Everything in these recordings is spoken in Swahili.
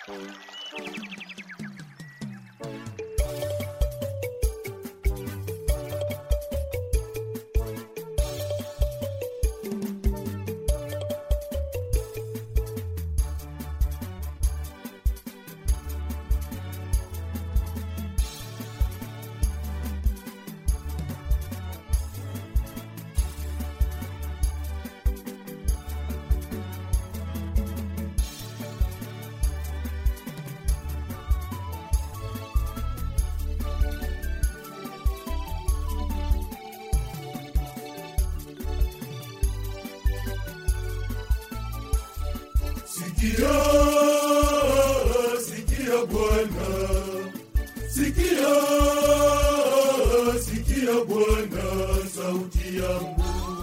Sikia, sikia Bwana, sikia, sikia Bwana sauti yangu.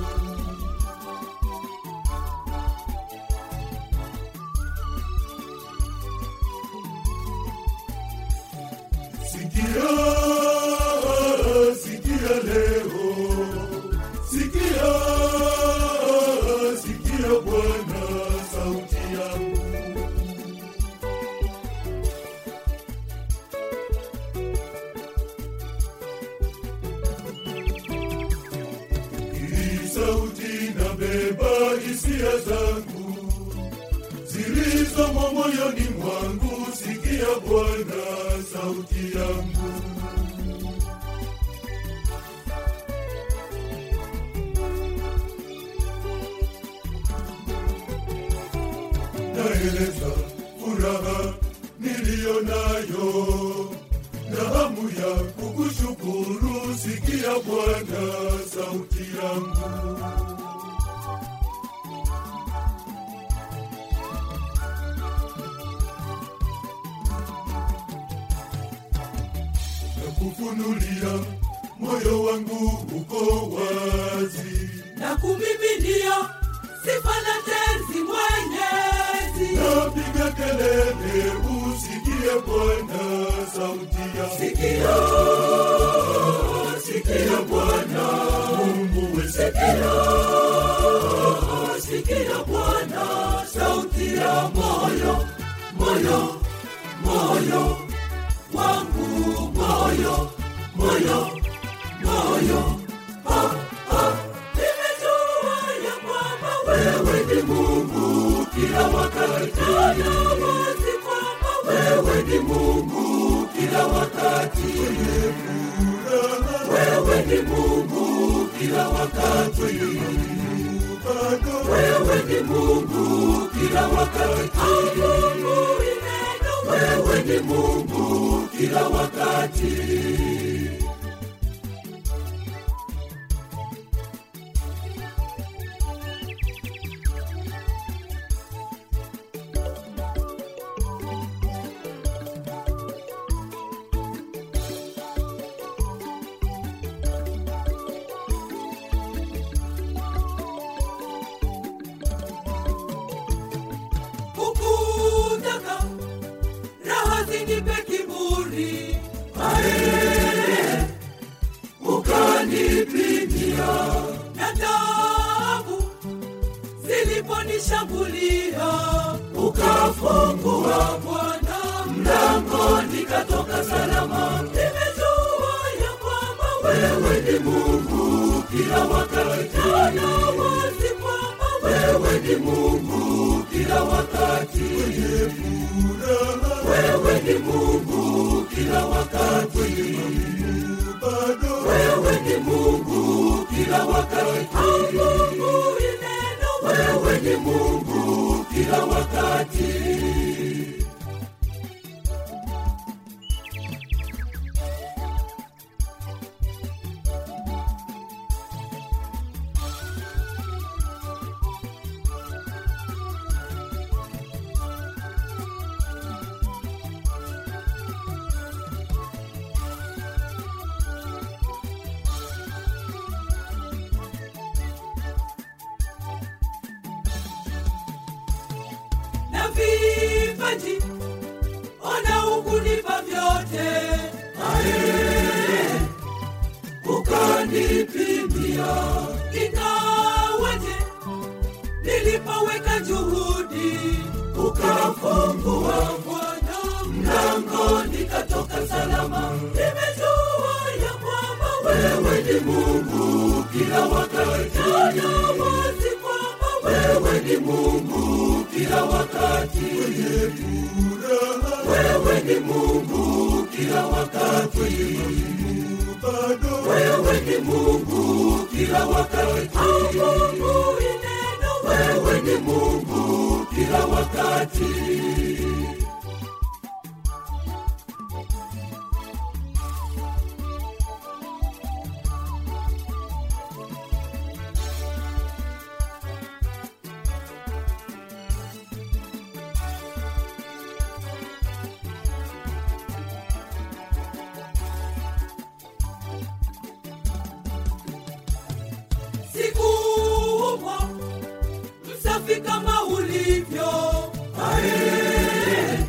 Sikia, sikia leo, sikia, sikia Bwana sauti yangu. Hii sauti na beba hisia zangu zilizomo moyoni mwangu. Sikia Bwana sauti yangu. Naeleza furaha niliyo nayo na hamu ya kukushukuru. Sikia Bwana sauti yangu. na kufunulia moyo wangu uko wazi, na kumiminia sifa na tenzi mwenyezi napiga kelele, usikie Bwana sauti ya sikio sikio bwana Mungu wetu. sikio sikio bwana sauti ya moyo moyo moyo wangu moyo moyo moyo Ah, ah. Nimejua ya kwamba wewe ni Mungu kila wakati na wazi kwamba wewe ni Mungu kila wakati wewe ni Mungu kila wakati wewe ni Mungu kila wakati asubuhi neno wewe ni Mungu kila wakati kukutaka raha zinipe kiburi ae ukanipimia na tabu ziliponishambulia ukafungua bwana mlango nikatoka salama nimejua ya kwamba wewe ni mungu kila wakati na wazi kwamba wewe ni mungu kila wakati wewe ni mungu kila wakati wewe ni mungu kila wakati asubuhi neno wewe ni mungu kila wakati na vipaji ona ukunipa vyote ae ukanipimia ingawaje nilipoweka juhudi ukafungua Bwana wakati wewe ni mungu kila wakati wewe ni mungu kila wakati mungu ni neno wewe ni mungu kila wakati sikuwa msafi kama ulivyo ae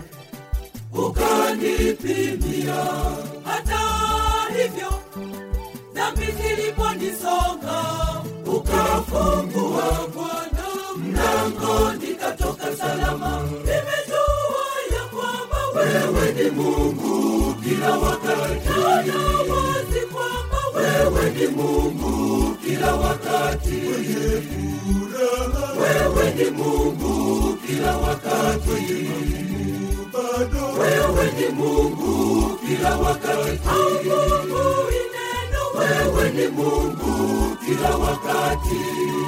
ukanipimia hata hivyo dhambi ziliponisonga ukafungua bwana mlango nikatoka salama nimejua ya kwamba wewe ni mungu kila wakati na wazi kwamba wewe ni mungu kila wakati wewe ni mungu kila wakati wewe ni mungu kila wakati mungu ni neno wewe ni mungu kila wakati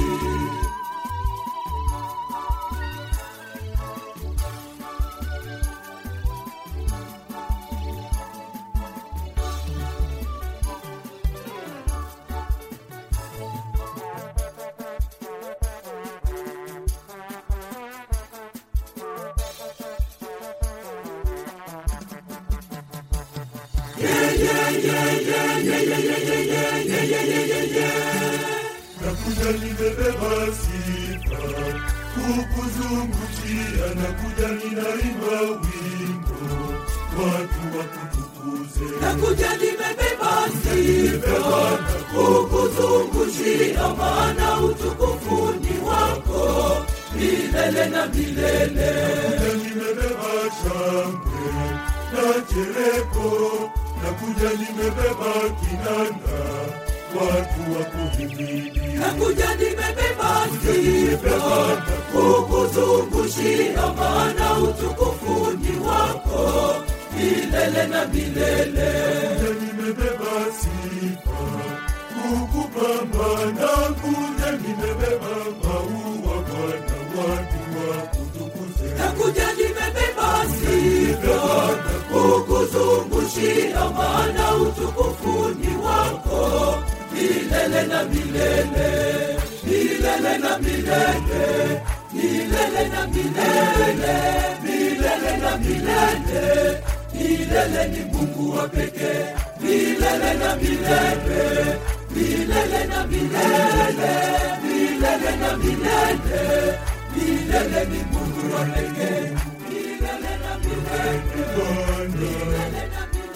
nakuja nimebeba sifa kukuzungukia nakuja ninaimba wimbo watu wakutukuze nakuja nimebeba sifa kukuzungushia maana utukufu ni wako milele na milele nakuja nimebeba shangwe na chereko nakuja nimebeba kinanda watu wakuhimidi nakuja nimebeba sifa kukuzungushia maana utukufu ni wako milele na milele Nakuja nimebeba sifa kukupamba nakuja nimebeba maua Bwana watu wakutukuze nakuja nimebeba sifa kukuzungushia maana utukufu ni wako milele na milele milele na milele milele na milele milele na milele milele ni mungu wa pekee milele na milele milele na milele milele na milele milele ni mungu wa pekee milele na milele Bwana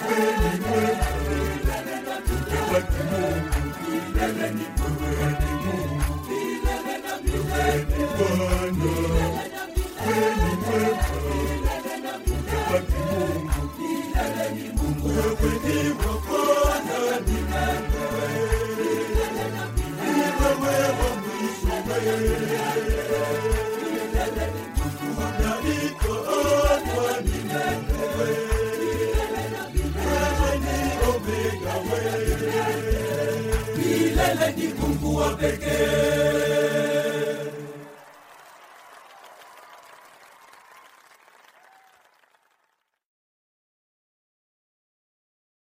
watu Mungu milele ni mungu watu Mungu milele na milele Bwana kweli mwema watu Mungu milele ni mungu wewe ni wa kwanza ni wewe wa mwisho unaitwa Alfa ni wewe wewe ni Omega wewe milele ni mungu wa pekee